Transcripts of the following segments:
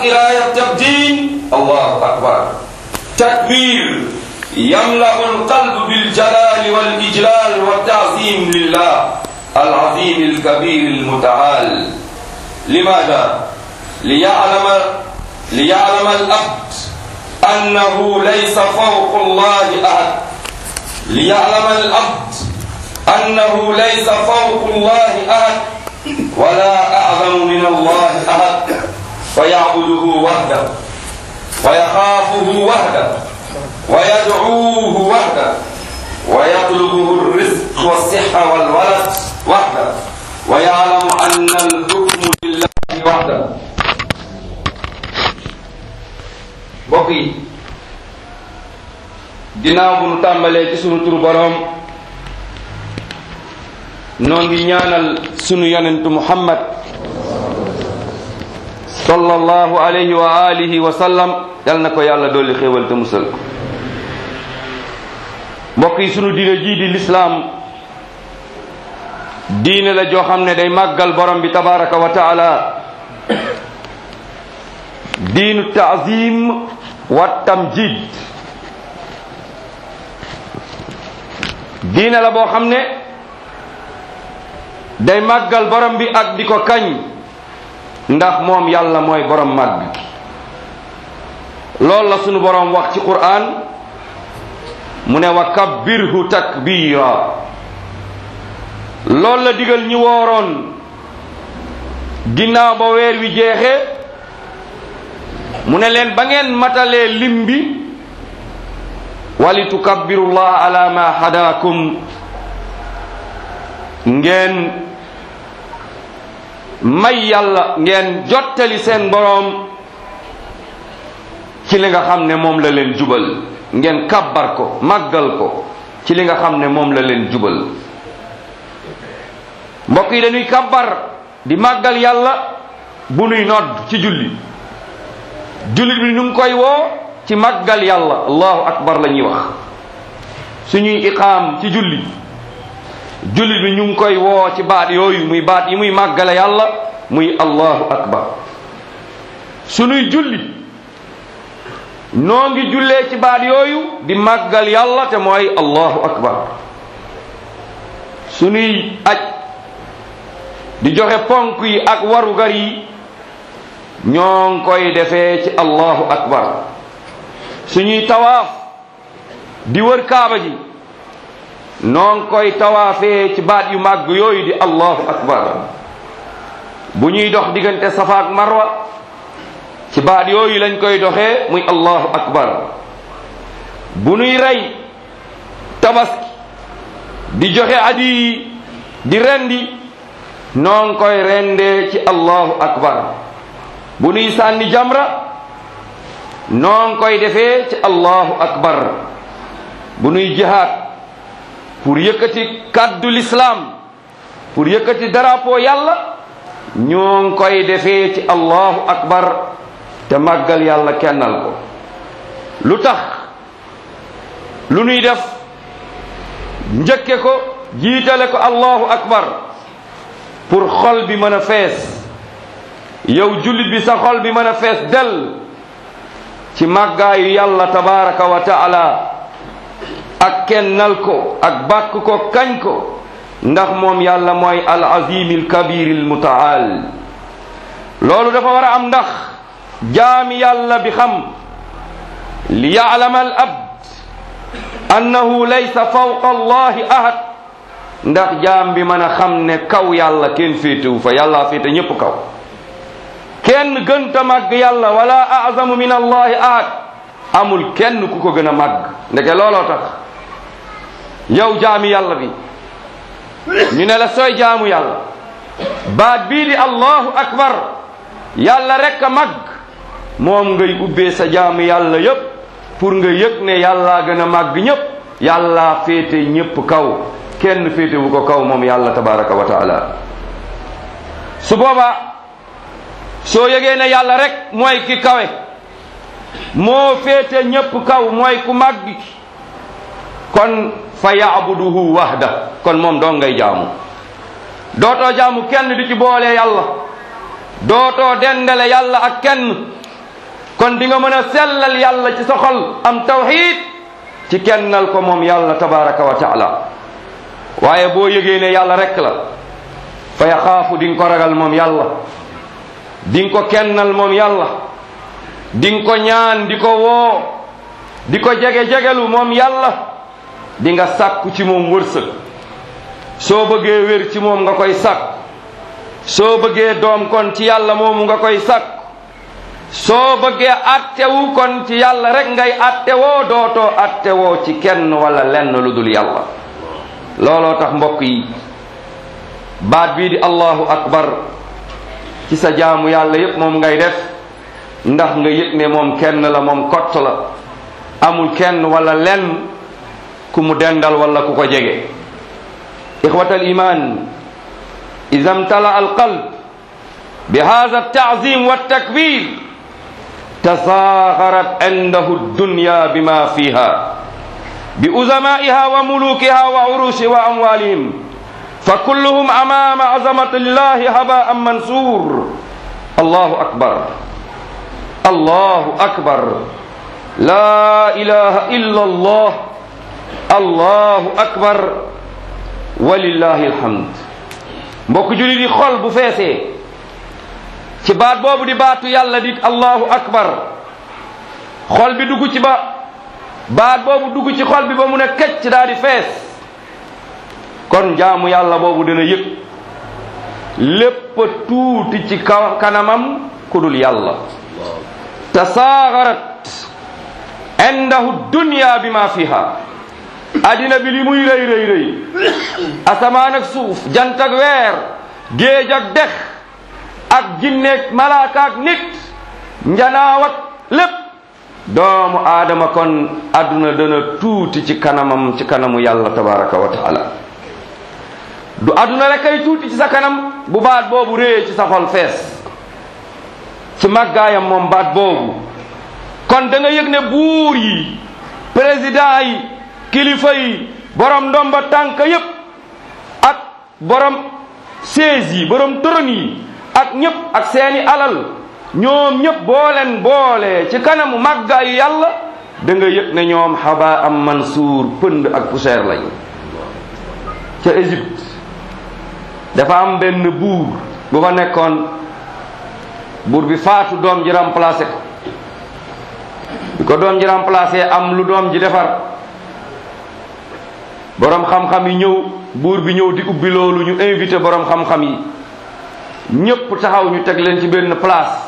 إلى التقديم الله أكبر تكبير يملأ القلب بالجلال والإجلال والتعظيم لله العظيم الكبير المتعال لماذا؟ ليعلم ليعلم الأبد أنه ليس فوق الله أحد ليعلم الأبد أنه ليس فوق الله أحد ولا أعظم من الله أحد فيعبده وحده ويخافه وحده ويدعوه وحده ويطلبه الرزق والصحة والولد وحده ويعلم أن الحكم لله وحده mbokk yi ginnaaw bu nu tàmbalee ci sunu turu boroom noo ngi ñaanal sunu yonentu muhammad sallallahu alayhi wa alihi wa sallam yal na ko yàlla dolli xéewal te musal ko mbokk yi sunu diine jii di lislaam diine la joo xam ne day màggal borom bi tabaraka wa taala diinu taazim wa tamjid diine la boo xam ne day màggal borom bi ak di ko kañ ndax moom yàlla mooy borom màgg loolu la sunu borom wax ci qur'an mu ne wa kabbirhu takbira loolu la digal ñi wooroon ginnaaw ba weer wi jeexee mu ne leen ba ngeen matalee lim bi wali tukabbirullah ala ma hadakum ngeen may yàlla ngeen jottali seen boroom ci li nga xam ne moom la leen jubal ngeen kabbar ko màggal ko ci li nga xam ne moom la leen jubal mbokk yi dañuy kabbar di màggal yàlla bu nuy nodd ci julli jullit bi ñu ngi koy woo ci màggal yàlla allahu akbar la ñuy wax suñuy iqaam ci julli jullit bi ñu ngi koy woo ci baat yooyu muy baat yi muy màggale yàlla muy allahu akbar suñuy julli noo ngi jullee ci baat yooyu di màggal yàlla te mooy allahu akbar suñuy aj di joxe ponk yi ak warugar yi ñoo ngi koy defee ci allahu akbar suñuy tawaaf di wër kaaba ji noo ngi koy tawaafee ci baat yu màgg yooyu di allahu akbar bu ñuy dox diggante safa ak marwa ci baat yooyu lañ koy doxee muy allahu akbar bu nuy rey tabaski di joxe adi yi di rendi noo ngi koy rendee ci allahu akbar bu nuy sànni jamra noo ngi koy defee ci allahu akbar bu nuy jihaad pour yëkkati kàddu l'islam pour yëkkati drapeau yàlla ñoo ngi koy defee ci allahu akbar te màggal yàlla kennal ko lu tax lu nuy def njëkke ko jiitale ko allahu akbar pour xol bi mën a fees yow jullit bi sa xol bi mën a fees del ci màggaayu yàlla tabaraka wa taala ak kennal ko ak bàkk ko kañ ko ndax moom yàlla mooy al azim al kabir al mutaal loolu dafa war a am ndax jaami yàlla bi xam li yaalama al abd annahu laysa fawqa allahi ahad ndax jaam bi mën a xam ne kaw yàlla kenn féetewu fa yàlla féete ñépp kaw kenn gënta màgg yàlla wala azamu min allahi ahad amul kenn ku ko gën a màgg ndeke looloo tax yow jaami yàlla bi ñu ne la sooy jaamu yàlla baat bii di allahu akbar yàlla rek a màgg moom ngay ubbee sa jaamu yàlla yépp pour nga yëg ne yàlla gën a màgg ñépp yàlla féete ñépp kaw kenn féete wu ko kaw moom yàlla tabaraka wa taala su boobaa soo yëgee ne yàlla rek mooy ki kawe moo féete ñépp kaw mooy ku màgg kon fa yaabuduhu wahda kon moom doo ngay jaamu dootoo jaamu kenn di ci boole yàlla dootoo dendale yàlla ak kenn kon di nga mën a sellal yàlla ci sa xol am tawxid ci kennal ko moom yàlla tabaraka wa taala waaye boo yëgee ne yàlla rek la fa yaxaafu di nga ko ragal moom yàlla di nga ko kennal moom yàlla di nga ko ñaan di ko woo di ko jege-jegelu moom yàlla di nga sàkku ci moom wërsëg soo bëggee wér ci moom nga koy sàkk soo bëggee doom kon ci yàlla moomu nga koy sàkk soo bëggee attewu kon ci yàlla rek ngay attewoo dootoo attewoo ci kenn wala lenn lu dul yàlla looloo tax mbokk yi baat bii di allahu akbar ci sa jaamu yàlla yépp moom ngay def ndax nga yëg ne moom kenn la moom kott la amul kenn wala lenn ku mu dendal wala ku ko jege ixwat al iman ida mtala al qalb bi hada altaazim waltakbir tasaaxarat indahu dunya bima fiha bi uzamaiha wa mulukiha wa urushi wa amwalihim fa kulluhum amama azamati llahi habaan mansur allahu akbar allahu akbar la ilaha illa allah allahu akbar walillahi alhamd mbokk jullit yi xol bu feesee ci baat boobu di baatu yàlla di allahu akbar xol bi dugg ci ba baat boobu dugg ci xol bi ba mu ne këcc daa di fees kon jaamu yàlla boobu dina yëg lépp tuuti ci ka kanamam ku dul yàlla tasaaxarat indahu dunya bi ma fiha addina bi li muy rëy rëy rëy asamaan ak suuf jant ak weer géej ak dex ak jinneeg malaaka ak nit njanaaw ak lépp doomu aadama kon adduna dana tuuti ci kanamam ci kanamu yàlla tabaraka wa taala du adduna rek ay tuuti ci sa kanam bu baat boobu réyee ci sa xol fees ci màggaayam moom baat boobu kon da nga yëg ne buur yi président yi kilifa yi borom ndomba tànk yépp ak borom siège yi borom trône yi ak ñépp ak seeni alal ñoom ñépp booleen boole ci kanamu màggaayu yàlla da nga yëg ne ñoom xaba am mansuur pënd ak poussière lañu ca Égypte dafa am benn buur bu fa nekkoon buur bi faatu doom ji remplacé ko bi ko doom ji remplacé am lu doom ji defar borom xam-xam yi ñëw buur bi ñëw di ubbi loolu ñu invité borom xam-xam yi ñépp taxaw ñu teg leen ci benn place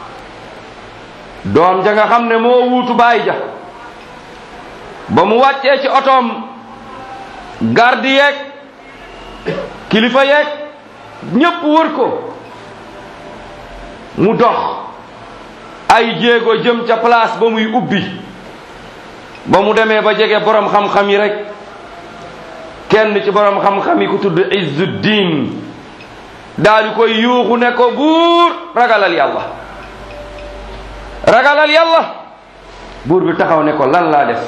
doom ja nga xam ne moo wuutu baay ja ba mu wàccee ci otoom garde yeeg kilifa yeeg ñépp wër ko mu dox ay jéego jëm ca place ba muy ubbi ba mu demee ba jege borom xam-xam yi rek kenn ci borom xam-xam yi ku tudd Izzuddin daal di koy yuuxu ne ko buur ragalal yàlla ragalal yàlla buur bi taxaw ne ko lan laa def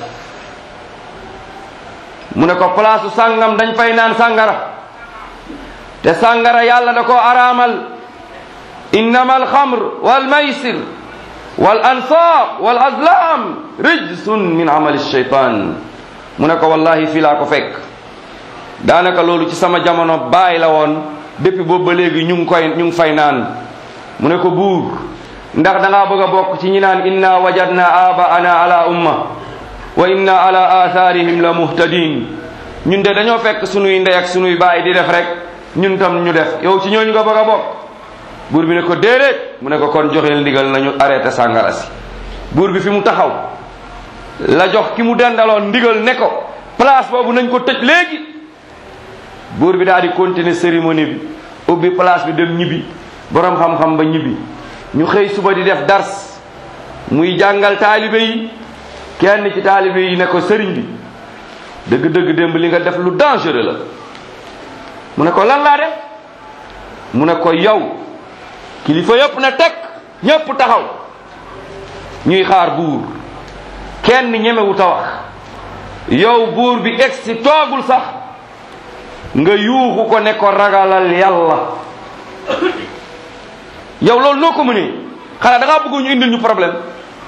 mu ne ko palaasu sàngam dañ fay naan sàngara te sàngara yàlla da koo araamal innama alxamr walmaysir wal ansaab wal azlam rijsun min amali shaytan mu ne ko wallahi fii laa ko fekk daanaka loolu ci sama jamono baay la woon depuis boobu ba léegi ñu ngi koy ñu ngi fay naan mu ne ko buur ndax da ngaa bëgg a bokk ci ñi naan inna wajadna abaana ala umma wa inna ala atharihim la muhtadin ñun de dañoo fekk sunuy ndey ak sunuy baay di def rek ñun tam ñu def yow ci ñooñu nga bëgg a bokk buur bi ne ko déedéet mu ne ko kon joxeel ndigal nañu arrêté sàngara si buur bi fi mu taxaw la jox ki mu dendaloon ndigal ne ko place boobu nañ ko tëj léegi buur bi daal di continuer cérémonie bi ubbi place bi dem ñibbi borom xam-xam ba ñibbi ñu xëy suba di def dars muy jàngal taalibe yi kenn ci taalibe yi ne ko sëriñ bi dëgg-dëgg démb li nga def lu dangereux la mu ne ko lan laa def mu ne ko yow kilifa yëpp na teg ñëpp taxaw ñuy xaar buur kenn ñemewut a wax yow buur bi egsi toogul sax nga yuuxu ko ne ko ragalal yàlla yow loolu noo ko mënee xanaa da ngaa bëgg ñu indil ñu problème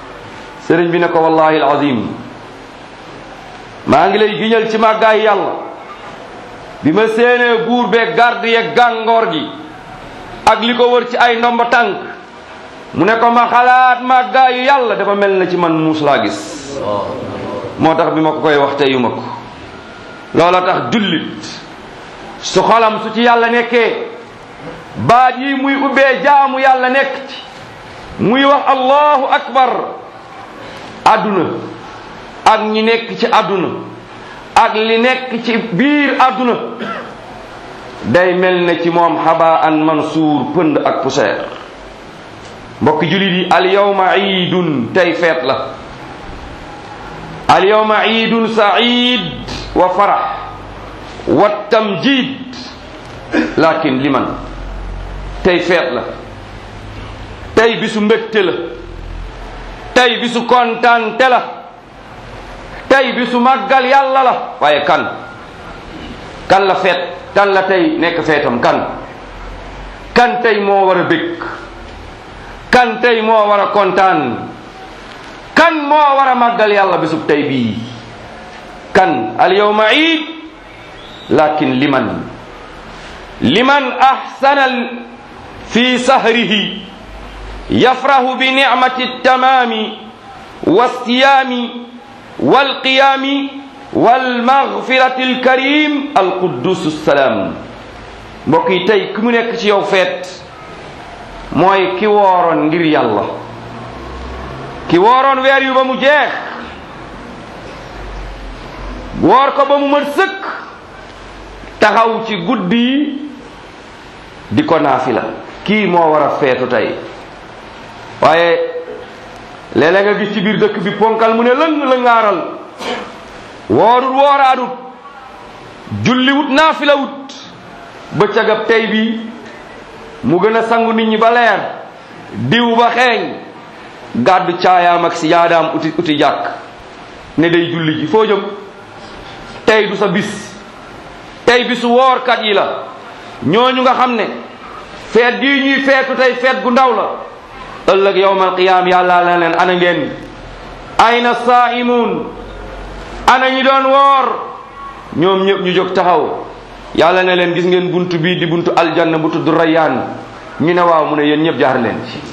sëriñ bi ne ko wallahi alazim maa ngi lay giñal ci màggaay yàlla bi ma séenee buur bee garde yeeg gàngoor gi ak li ko wër ci ay ndomba tànk mu ne ko ma xalaat màggaayu yàlla dafa mel na ci man muus laa gis moo tax bi ma ko koy wax teyu ma ko loola tax jullit su xolam su ci yàlla nekkee baat yi muy ubbee jaamu yàlla nekk ci muy wax allahu akbar àdduna ak ñi nekk ci àdduna ak li nekk ci biir àdduna day mel ne ci moom xaba an mansuur pënd ak poussière mbokki julit yi al yawma iidun tey feet la al yawma iidun said wa farax wa tamjid lakin liman tey feet la tey bisu mbégte la tey bisu kontaante la tey bisu màggal yàlla la waaye kan kan la feet kan la tey nekk feetam kan kan tey moo war a bég kan tey moo war a kontaan kan moo war a màggal yàlla bisub tey bii kan al yawma iid lakin liman liman ahsana fi sahrihi yafrahu bi nicmati tamaami walsiyaami walqiyaami walmaghfirati alkarim alquddus salaam mbokk yi tey ki mu nekk ci yow feet mooy ki wooroon ngir yàlla ki wooroon weer yu ba mu jeex woor ko ba mu mën sëkk taxaw ci guddi yi di ko naafila kii moo war a feetu tey waaye léeg-léeg nga gis ci biir dëkk bi ponkal mu ne lëng lëngaaral woorul wooraadut julliwut naafilawut bëccëgab tey bi mu gën a sangu nit ñi ba leer diw ba xeeñ gàddu caayaam ak si yaadaam uti uti jàkk ne day julli ji foo jëm tey du sa bis tey bisu woorkat yi la ñooñu nga xam ne feet gii ñuy feetu tey feet gu ndaw la ëllëg yowmal qiyaam yàlla la leen ana ngeen ayna saaimuun ana ñi doon woor ñoom ñëpp ñu jóg taxaw yàlla ne leen gis ngeen buntu bii di buntu aljanna bu tudd rayyaan ñu ne waaw mu ne yéen ñëpp jaar leen ci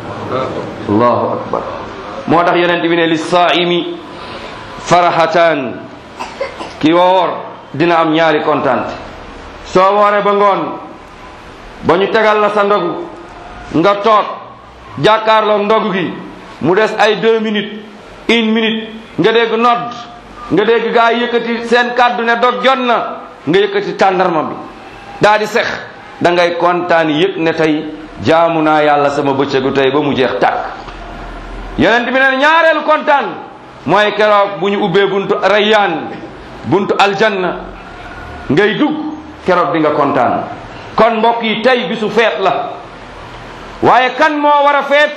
allahu akbar moo tax yonent bi ne li saaimi farahataan ki woor dina am ñaari kontaan soo wooree ba ngoon ba ñu tegal la sa ndogu nga toog jàkkaarloo ndogu gi mu des ay deux minutes une minute nga dégg nodd nga dégg gaa yi yëkkati seen kàddu ne dog jot na nga yëkkati tàndarma bi daa di sex da ngay kontaan yëg ne tey jaamu naa yàlla sama bëccëgu tey ba mu jeex tàkk yonent bi ne ñaareelu kontaan mooy keroog bu ñu ubbee buntu rayyaan buntu aljanna ngay dugg keroog di nga kontaan kon mbokk yi tey bisu feet la waaye kan moo war a feet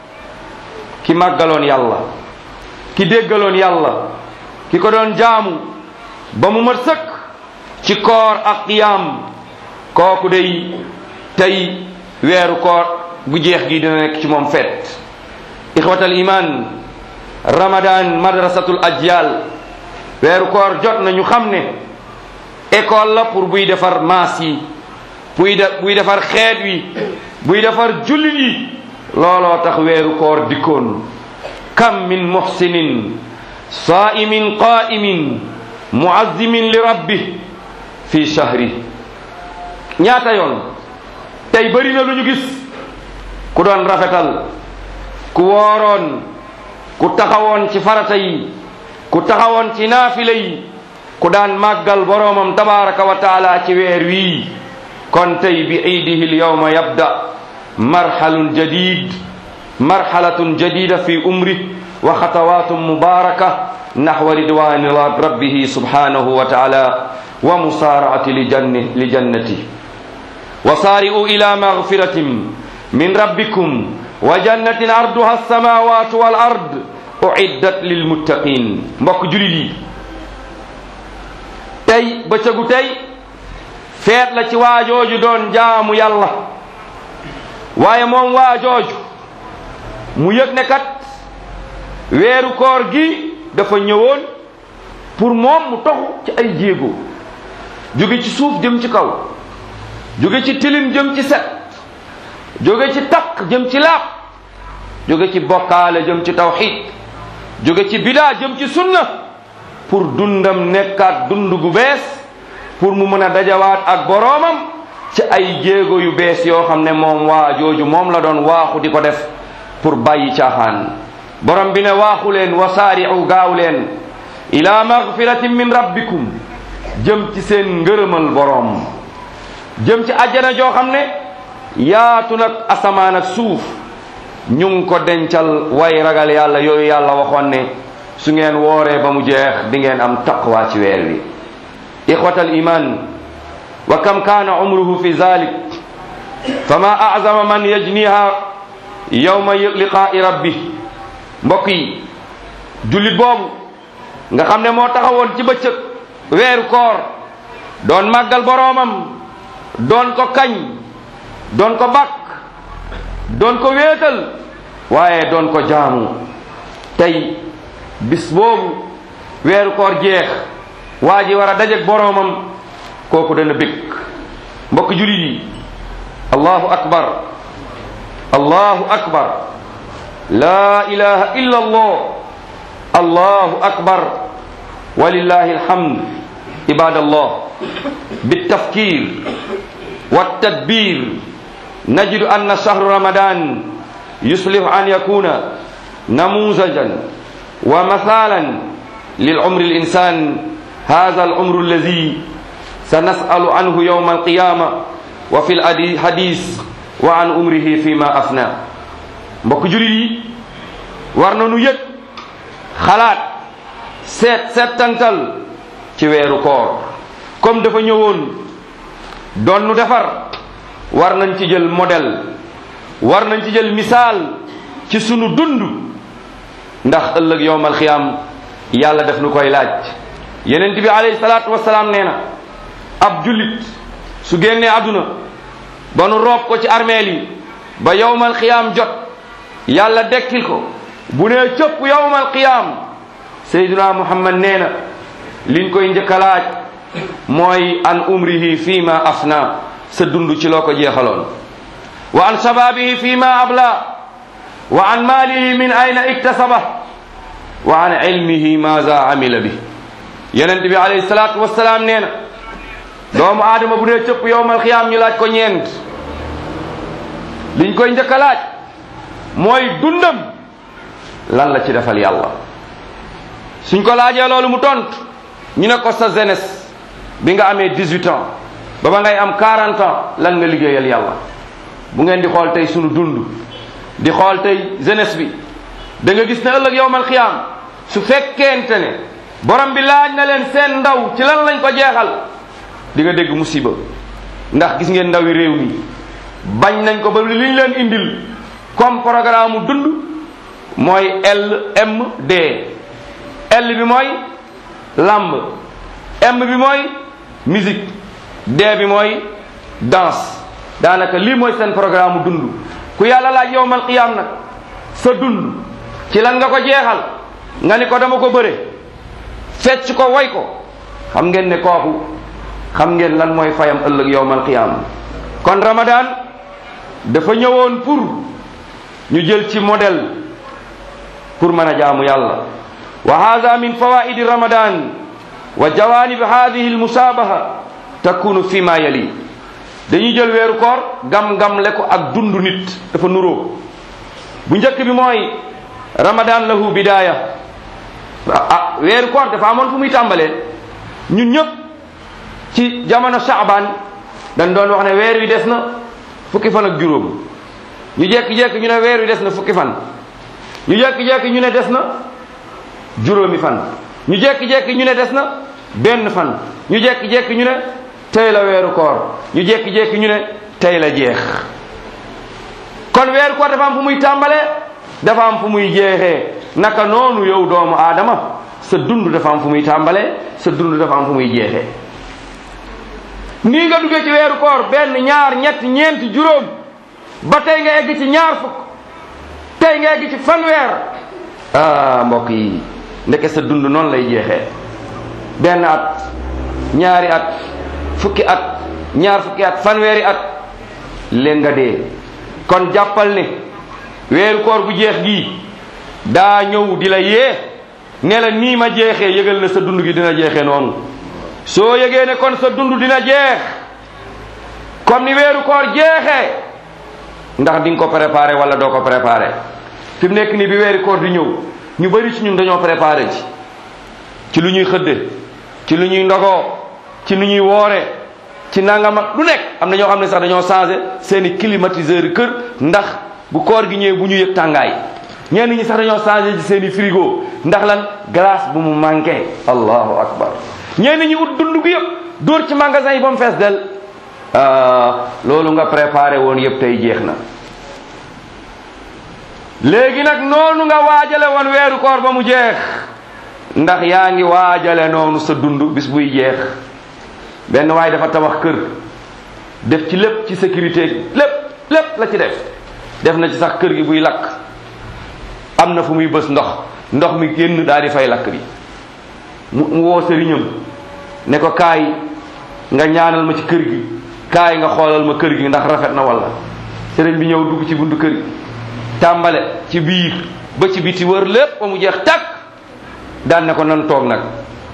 ki màggaloon yàlla ki déggaloon yàlla ki ko doon jaamu ba mu mat sëkk ci koor ak qiyaam kooku day tey weeru koor bu jeex gi dina nekk ci moom feet ixwatal iman ramadan madrasatul ajyal weeru koor jot na ñu xam ne école la pour buy defar maas yi buy de buy defar xeet wi buy defar jullit yi looloo tax weeru koor dikkoon kam min muhsinin saimin qaimin muazzimin li rabbi fi shahri ñaata yoon tey bëri na lu ñu gis ku doon rafetal ku wooroon ku taxawoon ci farata yi ku taxawoon ci naafila yi ku daan màggal boroomam tabaraka wa taala ci weer wii kon tey bi iidihi lyawma yabda marhalun jadid marhalatun jadida fi umri wa xatawatun mubaraka naxwa ridwani rabbihi subhanahu wa taala wa musaaraati li jannati wa saari'u ila magfiratin min rabbikum wa jannatin arduha alsamawatu wal ard uiddat lilmuttaqin mbokk julit yi tey bëccëgu tey feet la ci waajooju doon jaamu yàlla waaye moom waajooju mu yëg ne kat weeru koor gi dafa ñëwoon pour moom mu toxu ci ay jéego jóge ci suuf jëm ci kaw jóge ci tilim jëm ci set jóge ci takk jëm ci laab jóge ci bokkaale jëm ci tawxid jóge ci bidaa jëm ci sunna pour dundam nekkaat dund gu bees pour mu mën a dajawaat ak boroomam ci ay jéego yu bees yoo xam ne moom waa jooju moom la doon waaxu di ko def pour bàyyi caaxaan borom bi ne waaxu leen wasaari'u gaaw leen ila magfiratin min rabbikum jëm ci seen ngërëmal boroom jëm ci àjjana joo xam ne yaatu nag asamaan ak suuf ñu ngi ko dencal way ragal yàlla yooyu yàlla waxoon ne su ngeen wooree ba mu jeex di ngeen am taqwa ci weer wi ixwatal iman wa kam kaana umruhu fi zalik fama azama man yajniha yawma liqaa'i rabbi mbokk yi jullit boobu nga xam ne moo taxawoon ci bëccëg weeru koor doon màggal boroomam doon ko kañ doon ko bakk doon ko wéetal waaye doon ko jaamu tey bis boobu weeru koor jeex waa ji war a dajeg boroomam kooku dana bég mbokk julit yi allahu akbar allahu akbar la ilaha illa allah allahu akbar walillahi alhamd ibadallah بالتفكير والتدبير نجد أن شهر رمضان يصلح أن يكون نموذجا ومثالا للعمر الإنسان هذا العمر الذي سنسأل عنه يوم القيامة وفي الحديث وعن عمره فيما أفنى mbokk julit yi war nañu yëg xalaat seet seetantal ci weeru koor comme dafa ñëwoon doon nu defar war nañ ci jël modèle war nañ ci jël misaal ci sunu dund ndax ëllëg yowmal xiyaam yàlla def nu koy laaj yenent bi alayhi salaatu wasalaam nee na ab jullit su génnee àdduna ba nu roob ko ci armeel yi ba yowmal xiyaam jot yàlla dekkil ko bu nee cëpp yowmal qiyaam sayduna muhammad nee na liñ koy njëkk a laaj mooy an umrihi fi ma afna sa dund ci loo ko jeexaloon wa an shababihi fi ma abla wa an maalihi min ayna iktasaba wa an ilmihi maza amila bi yonent bi alayhi salaatu wasalaam nee na doomu aadama bu dee cëpp yowmal qiyaam ñu laaj ko ñeent liñ koy njëkk a laaj mooy dundam lan la ci defal yàlla suñ ko laajee loolu mu tontu ñu ne ko sa jeunesse bi nga amee 18 ans ba ba ngay am 40 ans lan nga liggéeyal yàlla bu ngeen di xool tey sunu dund di xool tey jeunesse bi da nga gis ne ëllëg yowmal xiyaam su fekkente ne borom bi laaj na leen seen ndaw ci lan lañ ko jeexal di nga dégg musiba ndax gis ngeen ndawi réew mi bañ nañ ko ba liñ leen indil comme programme dund mooy LMD L bi mooy lamb M bi mooy musique D bi mooy danse daanaka lii mooy seen programme dund ku yàlla laaj yowmal qiyaam nag sa dund ci lan nga ko jeexal nga ni ko dama ko bëre fecc ko woy ko xam ngeen ne kooku xam ngeen lan mooy fayam ëllëg yowmal qiyaam kon Ramadan dafa ñëwoon pour ñu jël ci modèle pour mën a jaamu yàlla wa hada min fawaidi ramadan wa jawanib hadihi almusabaha takunu fi ma yali dañuy jël weeru koor gam-gam le ko ak dundu nit dafa nuroo bu njëkk bi mooy ramadan lahu bidaya ah weeru koor dafa amoon fu muy tàmbalee ñun ñëpp ci jamono shaaban dañ doon wax ne weer wi des na fukki fan ak juróom ñu jekki-jekki ñu ne weer wi des na fukki fan ñu jekki-jekki ñu ne des na juróomi fan ñu jekki-jekki ñu ne des na benn fan ñu jekki-jekki ñu ne tey la weeru koor ñu jekki-jekki ñu ne tey la jeex kon weeru koor dafa am fu muy tàmbalee dafa am fu muy jeexee naka noonu yow doomu aadama sa dund dafa am fu muy tàmbalee sa dund dafa am fu muy jeexee nii nga duggee ci weeru koor benn ñaar ñett ñeent juróom ba tey nga egg ci ñaar fukk tey nga egg ci fanweer ah mbokk yi ndeke sa dund noonu lay jeexee benn at ñaari at fukki at ñaar fukki at fanweeri at léegi nga dee kon jàppal ne weeru koor bu jeex gii daa ñëw di la yee ne la nii ma jeexee yëgal ne sa dund gi dina jeexee noonu soo yëgee ne kon sa dund dina jeex comme ni weeru koor jeexee ndax di nga ko préparé wala doo ko préparé fi mu nekk nii bi weeru koor di ñëw ñu bari ci ñun dañoo préparé ci ci lu ñuy xëdde ci lu ñuy ndogoo ci lu ñuy woore ci nangam ak lu nekk am na ñoo xam ne sax dañoo changé seeni climatiseur kër ndax bu koor gi ñëwee bu ñu yëg tàngaay ñenn ñi sax dañoo changé ci seeni frigo ndax lan glace bu mu manqué allahu akbar ñenn ñi ut dund gi yëpp dóor ci magasin yi ba mu fees del loolu nga préparé woon yëpp tey jeex na léegi nag noonu nga waajale woon weeru koor ba mu jeex ndax yaa ngi waajale noonu sa dund bis buy jeex benn waaye dafa tabax kër def ci lépp ci sécurité lépp lépp la ci def def na ci sax kër gi buy lakk am na fu muy bës ndox ndox mi génn daal di fay lakk bi mu mu woo sëriñam ne ko kaay nga ñaanal ma ci kër gi kaay nga xoolal ma kër gi ndax rafet na walla sëriñ bi ñëw dugg ci buntu kër gi tàmbale ci biir ba ci biti wër lépp ba mu jeex tàkk daan ne ko nan toog nag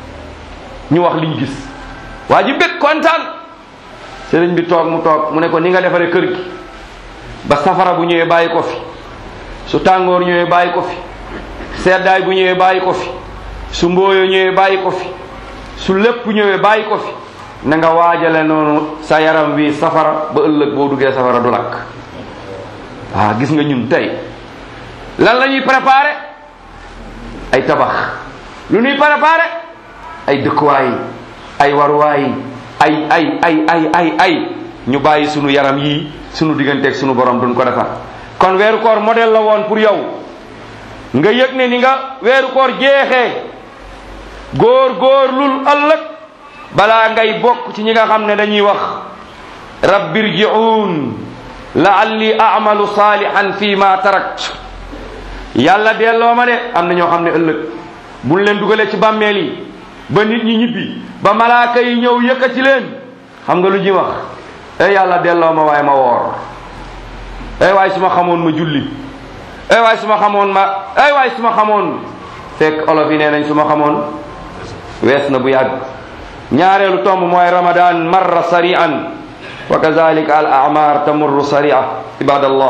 ñu wax liñ gis waa ji bég kontaan sëriñ bi toog mu toog mu ne ko ni nga defaree kër gi ba safara bu ñëwee bàyyi ko fi su tàngoor ñëwee bàyyi ko fi seddaay bu ñëwee bàyyi ko fi su mbooyo ñëwee bàyyi ko fi su lépp ñëwee bàyyi ko fi na nga waajale noonu sa yaram wi safara ba ëllëg boo duggee safara du lakk waaw gis nga ñun tey lan la ñuy préparé ay tabax lu ñuy préparé ay dëkkuwaay ay waruwaay ay ay ay ay ay ay ñu bàyyi sunu yaram yii sunu digganteeg sunu borom duñ ko defar kon weeru koor modèle la woon pour yow nga yëg ne ni nga weeru koor jeexee góor góor lul ëllëg balaa ngay bokk ci ñi nga xam ne dañuy wax rabbirji'un la'alli a'malu salihan fi ma tarakt yàlla delloo ma de am na ñoo xam ne ëllëg buñ leen dugalee ci bàmmeel yi ba nit ñi ñibbi ba malaaka yi ñëw yëkkati leen xam nga lu ñuy wax ey yàlla delloo ma waaye ma woor ey waaye su ma xamoon ma julli ey waaye su ma xamoon ma ey waaye su ma xamoon fekk olof yi nee nañ su ma xamoon wees na bu yàgg ñaareelu tomb mooy ramadan marra sari'an wa kazalika al a'mar tamurru sari'a ibadallah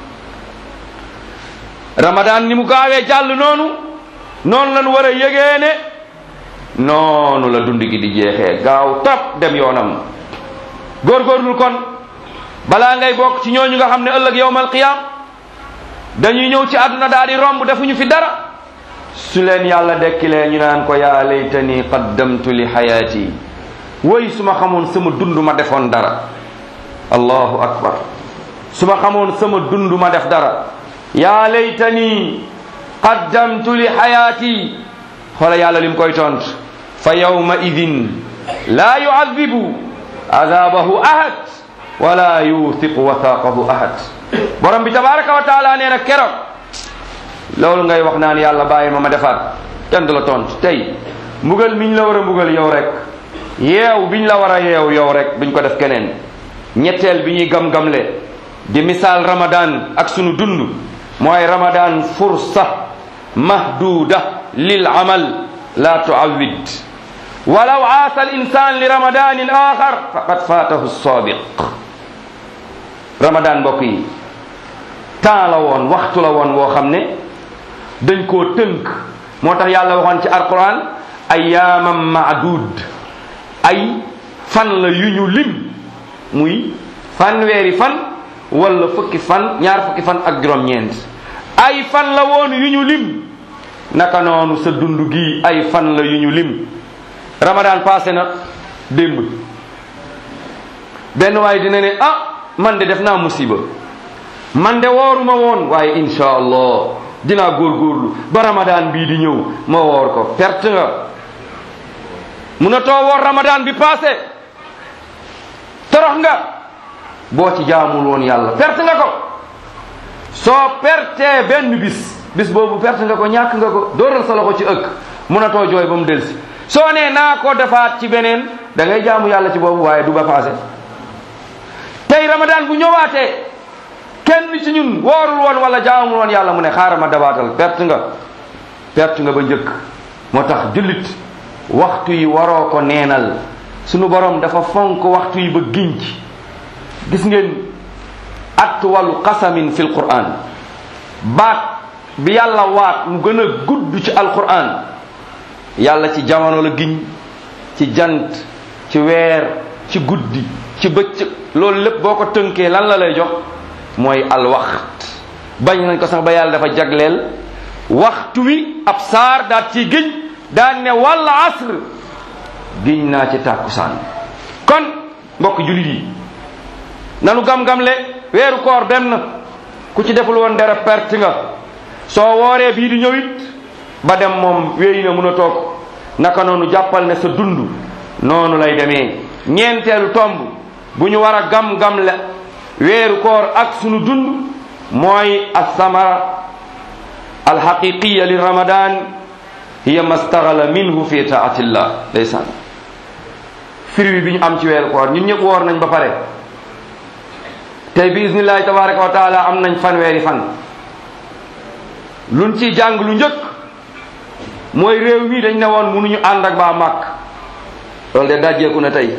ramadan ni mu gaawee jàll noonu noonu lañu war a yëgee ne noonu la dund gi di jeexee gaaw trop dem yoonam góorgóorlul kon balaa ngay bokk ci ñooñu nga xam ne ëllëg yowmal qiyam dañuy ñëw ci àdduna daal di romb defuñu fi dara su leen yàlla dekkilee ñu naan ko yaa laytani qaddamtu li xayaati woy su ma xamoon sama dund ma defoon dara allahu akbar su ma xamoon sama dund ma def dara yaa laytani qaddamtu li xayaati xoola yàlla lim koy tont fa yawma idin laa yuadibu adabahu ahad wala yuthiqu wathaqahu ahad borom bi tabaraka wa taala nee na keroog loolu ngay wax naan yàlla bàyyi ma ma defaat kenn du la tont tey mbugal miñ la war a mbugal yow rek yeew biñ la war a yeew yow rek duñ ko def keneen ñetteel bi ñuy gam-gamle di misaal ramadan ak sunu dund mooy ramadan fursa mahduda lil amal la tuawid walaw aasa al insan li ramadanin axar faqad fatahu sabiq ramadan mbokk yi temps la woon waxtu la woon woo xam ne dañ koo tënk moo tax yàlla waxoon ci alquran ayyaamam maadud ay fan la yu ñu lim muy fanweeri fan wala fukki fan ñaar fukki fan ak juróom-ñeent ay fan la woon yu ñu lim naka noonu sa dund gi ay fan la yu ñu lim ramadan passé na démb benn waaye dina ne ah man de def naa musiba man de wooruma woon waaye insha allah dinaa góorgóorlu ba ramadan bii di ñëw ma woor ko perte nga munatoo woor ramadan bi passé torox nga boo ci jaamul woon yàlla perte nga ko soo pertee benn bis bis boobu perte nga ko ñàkk nga ko dóoral sa loxo ci ëkk mënatoo jooy ba mu delsi soo nee naa ko defaat ci beneen da ngay jaamu yàlla ci boobu waaye du ba passé tey ramadan bu ñëwaatee kenn ci ñun woorul woon wala jaamul woon yàlla mu ne xaaral ma dabaatal perte nga perte nga ba njëkk moo tax jullit waxtu yi waroo ko neenal sunu borom dafa fonk waxtu yi ba giñ ci gis ngeen atwalu qasamin fi lquran baat bi yàlla waat mu gën a gudd ci alquran yàlla ci jamono la giñ ci jant ci weer ci guddi ci bëccëg loolu lépp boo ko tënkee lan la lay jox mooy alwaxt bañ nañ ko sax ba yàlla dafa jagleel waxtu wi ab saar daat ci giñ daan ne walla asr giñ naa ci tàkkusaan kon mbokk jullit yi nanu gam-gamle weeru koor dem na ku ci deful woon dara perte nga soo wooree bii di ñëwit ba dem moom wéy na mun a toog naka noonu jàppal ne sa dund noonu lay demee ñeenteelu tomb bu ñu war a gam-gamle weeru koor ak sunu dund mooy alsamara alxaqiqiya li ramadan hiya mastagala minhu fi taatillah ndeysaan fruit bi ñu am ci weeru koor ñun ñëpp woor nañ ba pare tey bi isnillahi tabaraka wa taala am nañ fanweeri fan luñ ciy jàng lu njëkk mooy réew mi dañ ne woon mënuñu ànd ak baa màkk loolu de dajjeeku na tey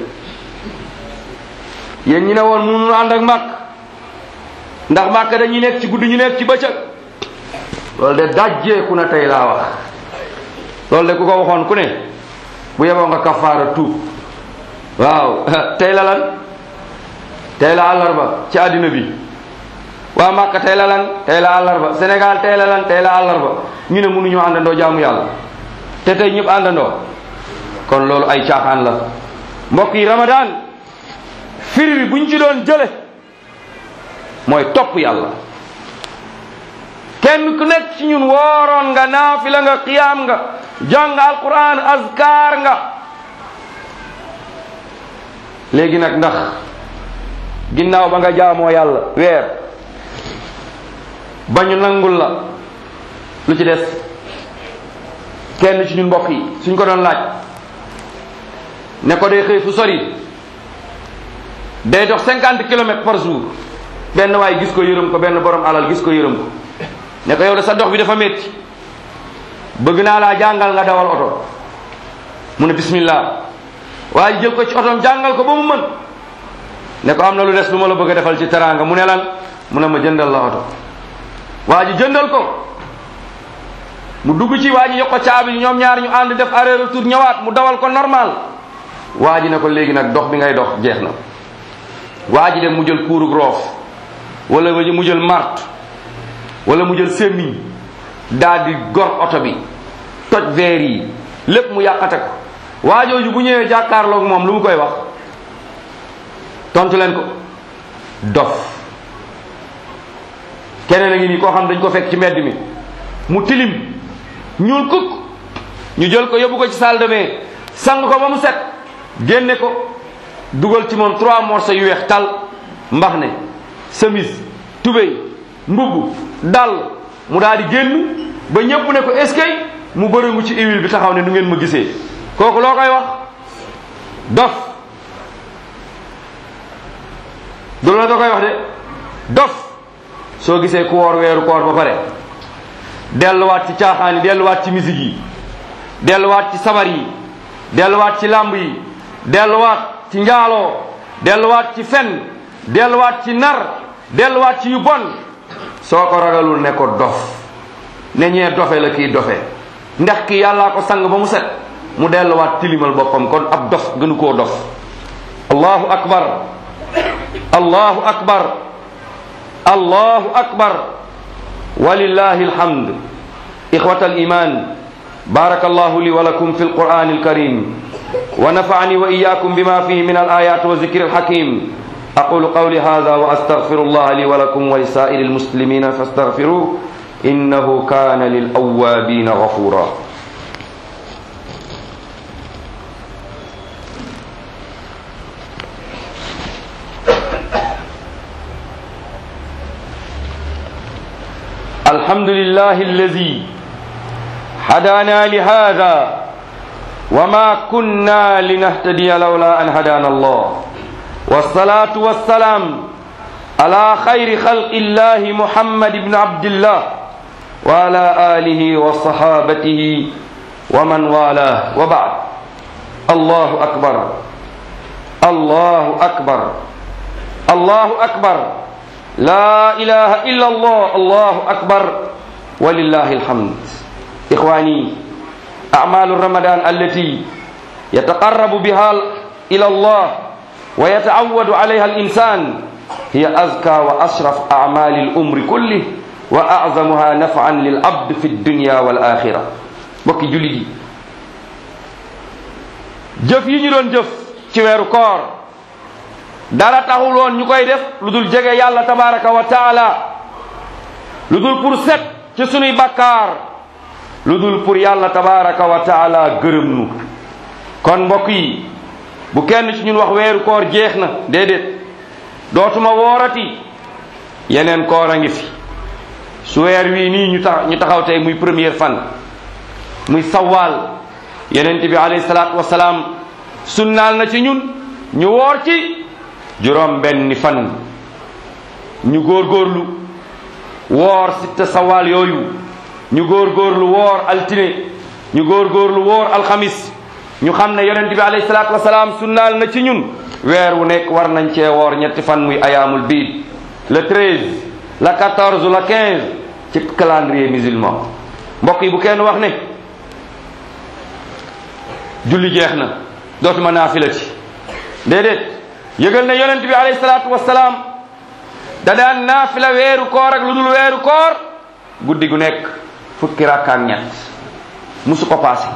yéen ñi ne woon mënuñu ànd ak màkk ndax màkk dañuy nekk ci guddi ñu nekk ci bëccëg loolu de dajjeeku na tey laa wax loolu de ku ko waxoon ku ne bu yeboo nga kafaara tuub waaw tey la lan tey la àllarba ci àddina bi waa Màkka tey la lan tey la àllarba Sénégal tey la lan tey la àllarba ñu ne mënuñoo àndandoo jaamu yàlla te tey ñëpp àndandoo kon loolu ay caaxaan la mbokk yi Ramadan firi bi buñ ci doon jële mooy topp yàlla kenn ku nekk ci ñun wooroon nga naafila nga qiyaam nga jàng alquran azkar nga léegi nag ndax ginnaaw ba nga jaamoo yàlla weer ba ñu nangul la lu ci des kenn ci ñun mbokk yi suñ ko doon laaj ne ko day xëy fu sori day dox cinquante kilomètres par jour benn waay gis ko yërëm ko benn borom alal gis ko yërëm ko ne ko yow de sa dox bi dafa métti bëgg naa laa jàngal nga dawal oto mu ne bismillah waaye jël ko ci otoom jàngal ko ba mu mën ne ko am na lu des lu ma la bëgg a defal ci teraanga mu ne lan mu ne ma jëndal la oto waa ji jëndal ko mu dugg ci waa ji yokk ko caabi ñoom ñaar ñu ànd def aller retour ñëwaat mu dawal ko normal waa ji ne ko léegi nag dox bi ngay dox jeex na waa ji dem mu jël kuurug roof wala mu jël mart wala mu jël semmiñ daal di gor oto bi toj veer yi lépp mu yàqate ko waa jooju bu ñëwee jàkkaarloog moom lu mu koy wax tontu leen ko dof keneen a ngi nii koo xam dañ ko fekk ci mbedd mi mu tilim ñuul kukk ñu jël ko yóbbu ko ci salle de bain sang ko ba mu set génne ko dugal ci moom trois morceaux yu weex tal mbax ne chemise tubéy mbubb dal mu daal di génn ba ñëpp ne ko est-ce que mu bërëngu ci huile bi taxaw ne du ngeen ma gisee kooku loo koy wax dof du la da koy wax de dof soo gisee ku woor weeru koor ba pare delluwaat ci caaxaan yi delluwaat ci musique yi delluwaat ci sabar yi delluwaat ci làmb yi delluwaat ci njaaloo delluwaat ci fen delluwaat ci nar delluwaat ci yu bon soo ko ragalul ne ko dof ne ñee dofe la kii dofe ndax ki yàllaa ko sang ba mu set mu delluwaat tilimal boppam kon ab dof gënu koo dof allahu akbar allahu akbar allahu akbar walillahi alhamd إخوة الإيمان بارك الله لي ولكم في القرآن الكريم ونفعني وإياكم بما فيه من الآيات والذكر الحكيم أقول قولي هذا وأستغفر الله لي ولكم ولسائر المسلمين فاستغفروه إنه كان للأوابين غفورا الحمد لله الذي هدانا لهذا وما كنا لنهتدي لولا أن هدانا الله والصلاة والسلام على خير خلق الله محمد بن عبد الله وعلى آله وصحابته ومن والاه وبعد الله أكبر الله أكبر الله أكبر لا إله إلا الله الله أكبر ولله الحمد إخواني أعمال رمضان التي يتقرب بها إلى الله ويتعود عليها الإنسان هي أزكى وأشرف أعمال الأمر كله وأعظمها نفعا للعبد في الدنيا والآخرة bokki jullit yi jëf yi ñu doon jëf ci weeru koor dara taxul woon ñu koy def lu dul jege yàlla tabaraka wa taala lu dul pour set ci sunuy bakkaar lu dul pour yàlla tabaraka wa taala gërëm nu kon mbokk yi bu kenn ci ñun wax weeru koor jeex na déedéet dootuma woorati yeneen koor a ngi fi su weer wii nii ñu tax ñu taxaw tey muy première fan muy sawaal yenent bi alayhi salaatu wasalaam sunnaal na ci ñun ñu woor ci juróom benni fan ñu góorgóorlu woor sitta sawaal yooyu ñu góorgóorlu woor altine ñu góorgóorlu woor alxamis ñu xam ne yonent bi alayhi salaatu wasalaam sunnaal na ci ñun weer wu nekk war nañ cee woor ñetti fan muy ayaamul biid le 13 le 14 le 15 ci calendrier musulman mbokk yi bu kenn wax ne julli jeex na dootuma naafilati déedéet yëgal ne yonent bi alayhi salaatu wasalaam da daan naafila weeru koor ak lu dul weeru koor guddi gu nekk fukki rakka ak ñett musu ko paase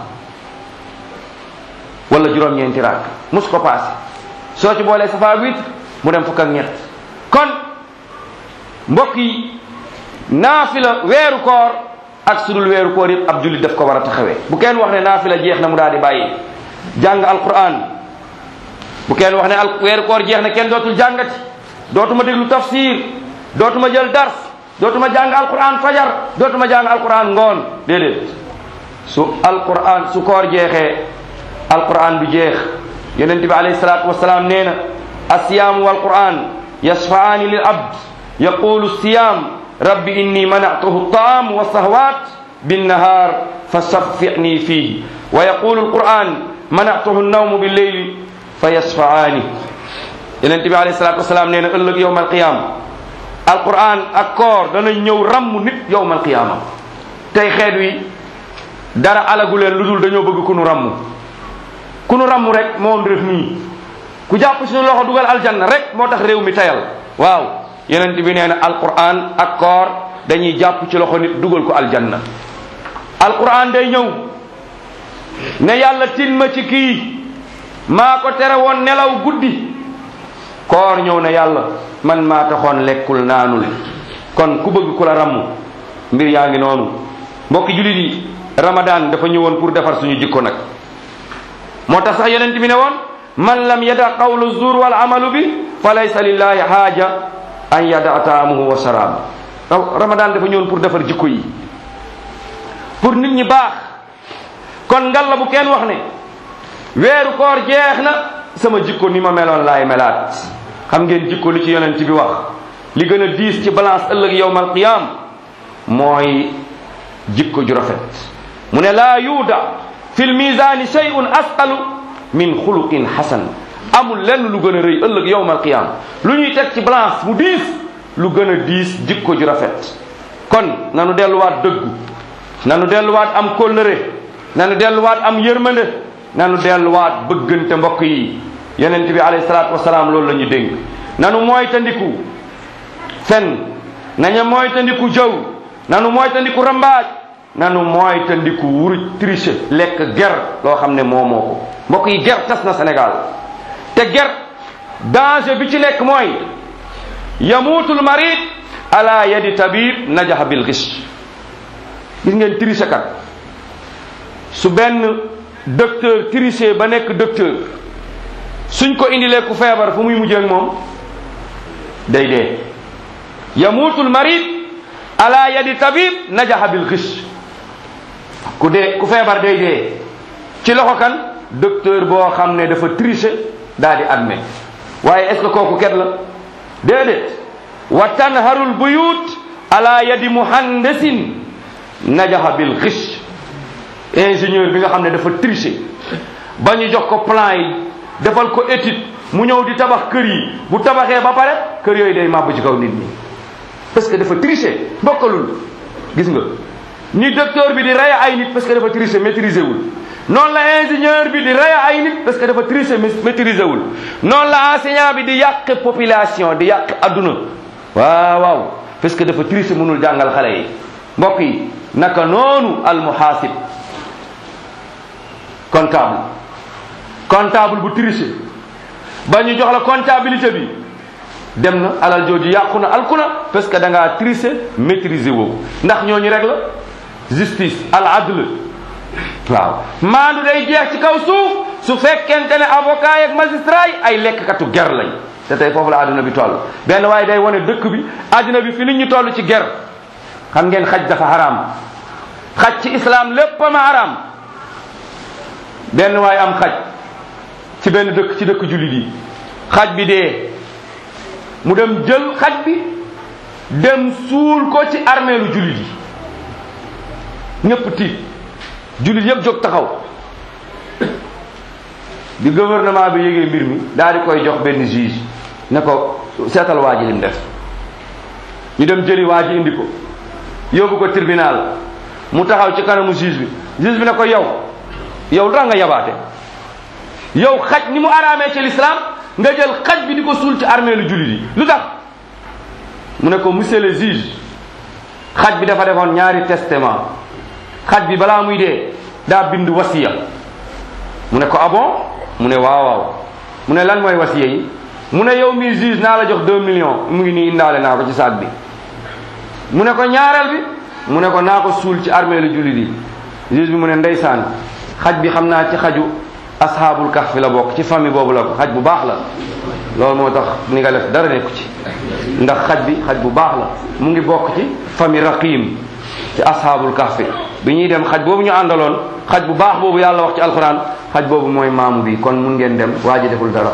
wala juróom-ñeenti rakk musu ko paase soo ci boolee safa witre mu dem fukk ak ñett kon mbokk yi naafila weeru koor ak sudul weeru koor yëpp ab jullit daf ko war a taxawee bu kenn wax ne naafila jeex na mu daal di bàyyi jàng alquran bu kenn wax ne al weeru koor jeex na kenn dootul jàngati dootuma déglu tafsir dootuma jël dars dootuma jàng alquran fajar dootuma jàng alquran ngoon déedéet su alquran su koor jeexee alquran du jeex yonent bi alayhi salaatu wasalaam nee na asiyaamu walquran yashfaani lil abd yaqulu siyam rabbi inni manatuhu taam wa sahwat binnahar fa shaffi'ni fihi wa yaqulu alquran manatuhu nawmu billeyli fa yashfaani yonent bi alayhi salatu wasalaam nee na ëllëg yowm alqiyama alquran ak koor dana ñëw ramm nit yowm alqiyama tey xeet wi dara alagu leen lu dul dañoo bëgg ku nu ramm ku nu ramm rek moo def nii ku jàpp suñu loxo dugal aljanna rek moo tax réew mi tayal waaw yonent bi nee na alquran ak koor dañuy jàpp ci loxo nit dugal ko aljanna alquran day ñëw ne yàlla tin ma ci kii maa ko tere woon nelaw guddi koor ñëw ne yàlla man maa taxoon lekkul naanul kon ku bëgg ku la ramm mbir yaa ngi noonu mbokki jullit yi ramadan dafa ñëwoon pour defar suñu jikko nag moo tax sax yonent bi ne woon man lam yada qawlu zur wal amalu bi fa laysa lillahi haaja an yada taamuhu wa sharaab ramadan dafa ñëwoon pour defar jikko yi pour nit ñi baax kon ngalla bu kenn wax ne weeru koor jeex na sama jikko ni ma meloon laay melaat xam ngeen jikko li ci yonent bi wax li gën a diis ci balance ëllëg yowmal qiyam mooy jikko ju rafet mu ne laa yuuda fi l misani shay'un asqalu min xuluqin hasan amul lenn lu gën a rëy ëllëg yowmal qiyam lu ñuy teg ci balance bu diis lu gën a diis jikko ju rafet kon nanu delluwaat dëggu nanu delluwaat am kóllëre nanu delluwaat am yërmande nanu delluwaat bëggante mbokk yi yonent bi alayhi salaatu wasalaam loolu la ñu dénk nanu moytandiku fen nañu moytandiku jëw nanu moytandiku rambaaj nanu moytandiku wuruj triche lekk ger loo xam ne moo moo ko mbokk yi ger tas na Sénégal te ger danger bi ci nekk mooy yamuutul marid ala yadi tabib najaha bil gis gis ngeen triche kat su benn docteur triché ba nekk docteur suñ ko indilee ku feebar fu muy mujjee ak moom day dee yamuutul marid ala yadi tabib najaha bil xish ku dee ku feebar day dee ci loxo kan docteur boo xam ne dafa tricher daal di admet waaye est ce que kooku ket la déedéet wa tanharul buyut ala yadi muhandisin najaha bil xish ingénieur bi nga xam ne dafa tricher ba ñu jox ko plan yi defal ko étude mu ñëw di tabax kër yi bu tabaxee ba pare kër yooyu day màbb ci kaw nit ñi parce que dafa tricher bokkalul gis nga ni docteur bi di rey ay nit parce que dafa tricher maîtriser wul noonu la ingénieur bi di rey ay nit parce que dafa tricher maîtriser wul noonu la enseignant bi di yàq population di yàq adduna waaw waaw parce que dafa tricher mënul jàngal xale yi mbokk yi naka noonu al muhaasib comptable comptable bu tricher ba ñu jox la comptabilité bi dem na alal jooju yàqu na alku na parce que da ngaa tricher maîtriser woo ndax ñooñu rek la justice al adl waaw maandu day jeex ci kaw suuf su fekkente ne avocat yeeg magistrat yi ay lekkkatu ger lañ te tey foofu la àdduna bi toll benn waaye day wane dëkk bi àdduna bi fi nit ñu toll ci ger xam ngeen xaj dafa haram xaj ci islam lépp ma haram benn waaye am xaj ci benn dëkk ci dëkk jullit yi xaj bi dee mu dem jël xaj bi dem suul ko ci armeelu jullit yi ñëpp tiit jullit yëpp jóg taxaw bi gouvernement bi yégee mbir mi daal di koy jox benn juge ne ko seetal waa ji lim def ñu dem jëli waa ji indi ko yóbbu ko tribunal mu taxaw ci kanamu juge bi juge bi ne ko yow yow lu tax nga yabaate yow xaj ni mu araamee ci l'islam nga jël xaj bi di ko suul ci armée lu jullit yi lu tax mu ne ko monsieur le juge xaj bi dafa defoon ñaari testament xaj bi balaa muy dee daa bind wasiya mu ne ko ah bon mu ne waaw waaw mu ne lan mooy wasiya yi mu ne yow mi juge naa la jox deux millions mu ngi nii indaale naa ko ci saag bi mu ne ko ñaareel bi mu ne ko naa ko suul ci armée lu jullit yi juge bi mu ne ndeysaan xaj bi xam naa ci xaju ashaabul kahf la bokk ci famille boobu la ko xaj bu baax la loolu moo tax ni nga def dara nekku ci ndax xaj bi xaj bu baax la mu ngi bokk ci famille raqim ci ashaabul kahf bi ñuy dem xaj boobu ñu àndaloon xaj bu baax boobu yàlla wax ci alquran xaj boobu mooy maamu bi kon mun ngeen dem waa ji deful dara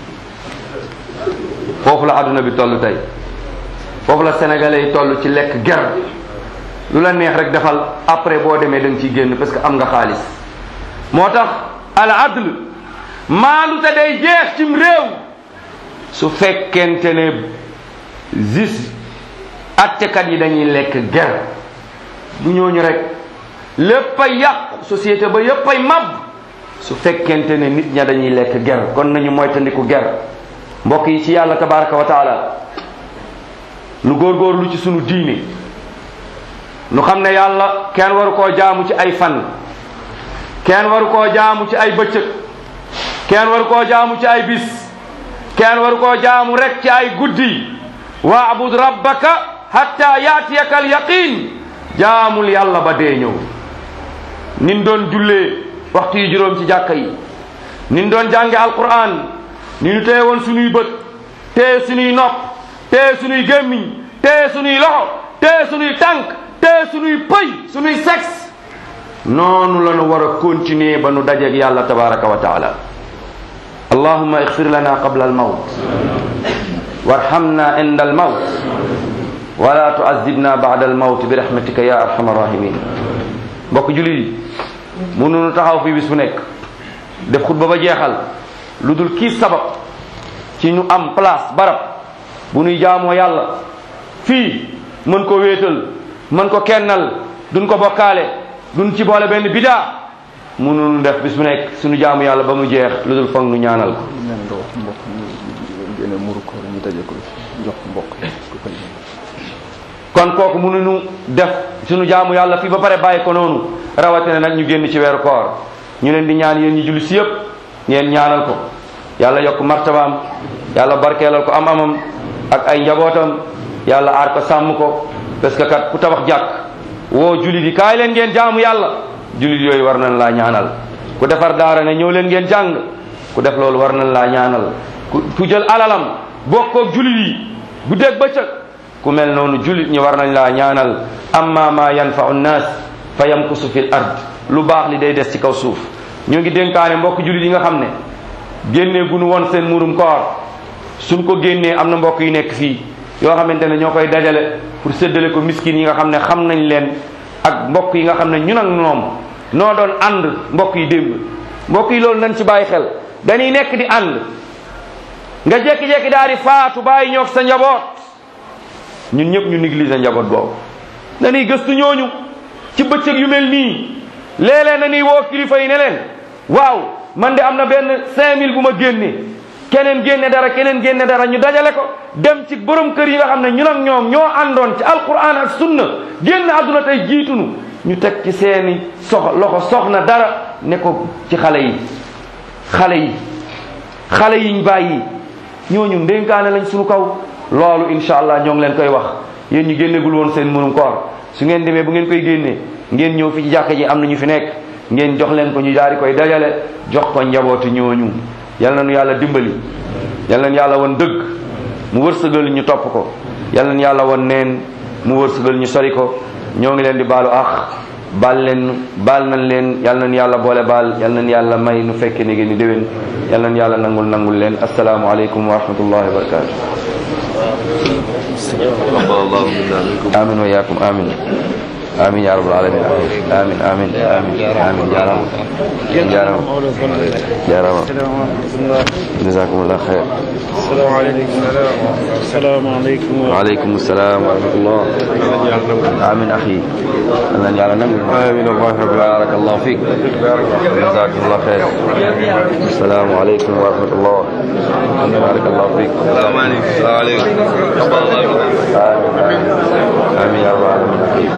foofu la àdduna bi toll tey foofu la sénégalais yi toll ci lekk ger lu la neex rek defal après boo demee da nga ciy génn parce que am nga xaalis moo tax al adl maandu te day jeex cim réew su fekkente ne gis attekat yi dañuy lekk ger bu ñooñu rek lépp ay yàqu société ba yépp ay mab su fekkente ne nit ña dañuy lekk ger kon nañu moytandiku ger mbokk yi ci yàlla tabaraka wa taala nu góorgóorlu ci sunu diine nu xam ne yàlla kenn waru koo jaamu ci ay fan kenn waru koo jaamu ci ay bëccëg kenn waru koo jaamu ci ay bis kenn waru koo jaamu rek ci ay guddi waabud rabbaka hatta yaatiyaka al yaqin jaamul yàlla ba dee ñëw nin doon jullee waxtu yi juróom ci jàkka yi nin doon jànge alquran ni ñu téye woon suñuy bët téye suñuy nopp téye suñuy gémmiñ téye suñuy loxo téye suñuy tànk téye suñuy pëy suñuy sexe noonu la nu war a continuer ba nu dajeeg yàlla tabaraka wa taala allahuma ixfir lana qabla almawt warhamna inda almawt wala tuazibna bada almawt bi rahmatika ya arhamar rahimin mbokk jullit yi mënunu taxaw fii bis bu nekk def xutba ba jeexal lu dul kii sabab ci ñu am place barab bu nuy jaamoo yàlla fii mën ko wéetal mën ko kennal duñ ko bokkaale duñ ci boole benn bidaa mënunu def bis bu nekk suñu jaamu yàlla ba mu jeex lu dul foog nu ñaanal ko nee na nga wax mbokk ñu génne muru ko ñu daje ko jox mbokk ku koy kon kooku mënuñu def suñu jaamu yàlla fii ba pare bàyyi ko noonu rawatina nag ñu génn ci weeru koor ñu leen di ñaan yéen ñi julli si yëpp ngeen ñaanal ko yàlla yokk martabaam yàlla barkeelal ko am amam ak ay njabootam yàlla aar ko sàmm ko parce que kat ku tabax jàkk woo jullit yi kaay leen ngeen jaamu yàlla jullit yooyu war nañ laa ñaanal ku defar daara ne ñëw leen ngeen jàng ku def loolu war nañ laa ñaanal ku ku jël alalam bokkoog jullit yi bu dégg bëccëg ku mel noonu jullit ñi war nañ laa ñaanal amma ma yanfau nnaas fa yamkusu fil ard lu baax li day des ci kaw suuf ñoo ngi dénkaane mbokk jullit yi nga xam ne génnee gunu woon seen murum koor suñ ko génnee am na mbokk yu nekk fii yoo xamante ne ñoo koy dajale pour séddale ko miskin yi nga xam ne xam nañ leen ak mbokk yi nga xam ne ñun ak ñoom noo doon ànd mbokk yi démb mbokk yi loolu nañ ci bàyyi xel dañuy nekk di ànd nga jékki-jékki daal di faatu bàyyi ñoog sa njaboot ñun ñëpp ñu négliger njaboot boobu dañuy gëstu ñooñu ci bëccëg yu mel nii léeg-léeg dañuy woo kilifa yi ne leen waaw man de am na benn 5000 bu ma génne keneen génne dara keneen génne dara ñu dajale ko dem ci borom kër yi nga xam ne ñun ak ñoom ñoo àndoon ci alquran ak sunna génn àdduna tey jiitunu ñu teg ci seeni sox loxo soxna dara ne ko ci xale yi xale yi xale yiñ bàyyi ñooñu ndénkaane lañ suñu kaw loolu incha allah ñoo ngi leen koy wax yéen ñu génnegul woon seen mënum koor su ngeen demee bu ngeen koy génnee ngeen ñëw fi ci jàkka ji am na ñu fi nekk ngeen jox leen ko ñu daal di koy dajale jox ko njabootu ñooñu yal na nu yàlla dimbali yal na nu yàlla won dëgg mu wërsëgal ñu topp ko yal na nu yàlla won neen mu wërsëgal ñu sori ko ñoo ngi leen di baalu ax baal leen baal nañ leen yal nañ yàlla boole baal yal nañ yàlla may nu fekke ni ni déwén yal nañ yàlla nangul nangul leen asalaamu aleykum wa rahmatullahi wa barakatu amin wa yaakum amin amin ya rabbal alamin amin amin amin amin jarama jarama jarama jazakumullah khair السلام عليكم وعليكم السلام ورحمة الله آمين أخي أهلا يا نمر آمين الله بارك الله فيك جزاك الله خير السلام عليكم ورحمة الله بارك الله فيك السلام عليكم السلام عليكم آمين آمين يا رب العالمين